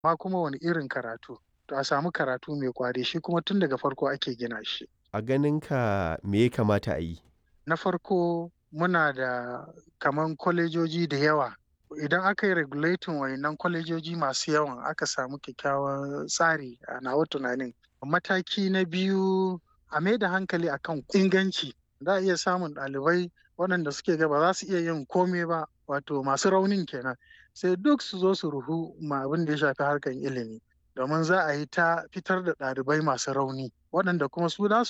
ma kuma wani irin karatu to a samu karatu mai kwari shi kuma tun daga farko ake gina shi A ganinka me ya kamata a yi? na farko muna da kaman kwalejoji da yawa idan aka yi regulating wayannan kwalejoji masu yawan aka samu kyakkyawan tsari a nawa tunanin mataki na biyu a mai da hankali akan inganci za a iya samun ɗalibai waɗanda suke ga ba za su iya yin komai ba wato masu raunin kenan sai duk su zo su ruhu ma abin da ya shafi harkar ilimi domin za a yi ta fitar da ɗalibai masu rauni waɗanda kuma su